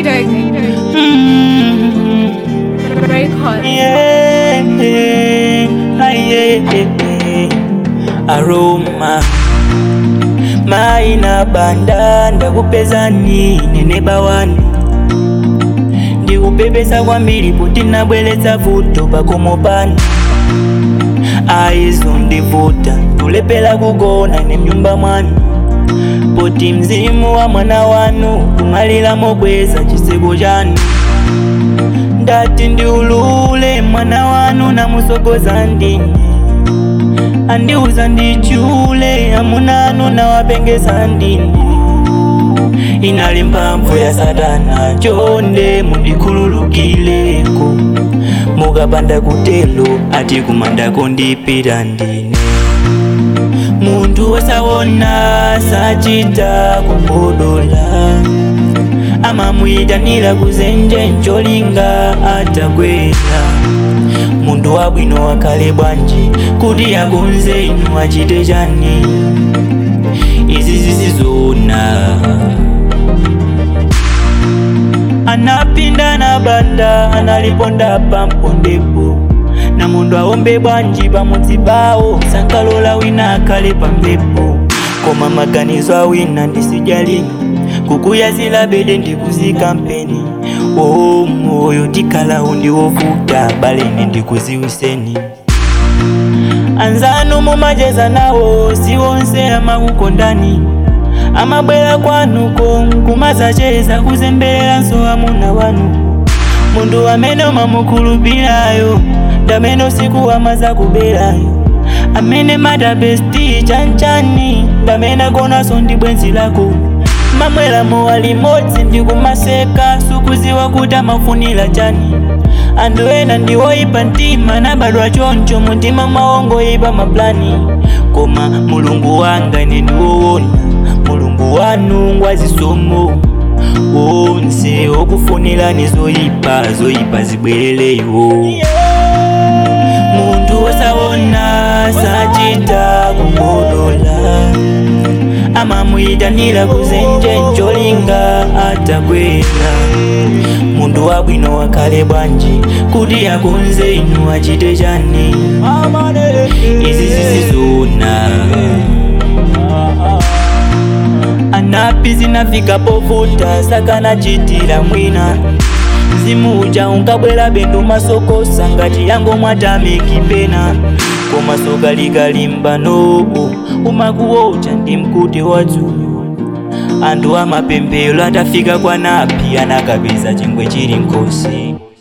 Cedar Mm, Records. yeah, ah, yeah, aroma maina banda ndakupeza nine nebawani ndikupepesa kwambiri kuti nabweretsa vuto pakomo pano aizo ndivuta tulepera kugona ne mnyumba mwanu poti mzimu wa mwana wanu kumalira mokweza chiseko chanu ndati ndiulule mwana wanu namusogoza ndine andiuza ndichule amunanu nawapengeza ndine inali mphamvu ya satana chonde mundikhululukileko mukapanda kutelo ati kumandako ndipita ndine munthu wosaona sachita kubodola amamuyitanira kuzenje ncholinga atakwera munthu wabwino wakhale bwanji kuti akonze inu achite chani izi zizizona anapinda na banda analiponda pampondepo na munthu aombe bwanji pamudzi pawo sankalola wina akhale pambepo koma maganizo awina ndisijalini kukuyazila bede ndikuzika mpeni oo moyo tikalawo ndiwovuta balene ndikuziwiseni anzanu mumacheza nawo siwonse amakukondani amabwera kwanuko kumazacheza kuzembereranso amuna wanu munthu amene umamukhulupirayo ndamene usiku amaza kuberayo amene madabesti chanchani ndamene agonaso ndi bwenzi lako mamwelamo walimodzi ndikumaseka sukuziwa kuti amafunira chani anthu ena ndiwoyipa mtima nabadwa choncho muntima mwawongoyipa maplani koma mulungu wanga ine ndiwowona mulungu wanu ngwazisomo wonse okufunirani zoyipa zoyipa zibwerereyo munthu wosaona sachita kubodola amamuyitanira kuzenje ncholinga atakwera munthu wabwino wakhale bwanji kuti akonze inu achite chani izi zizizona anapi zinafika povuta sakanachitira mwina mzimu uja unkabwera bendo masokosa ngati yango mwatamiki pena koma soka likalimba noo umakuwocha ndi mkuti wadzulo anthu amapemphero atafika kwa napi anakapeza chingwe chili nkosi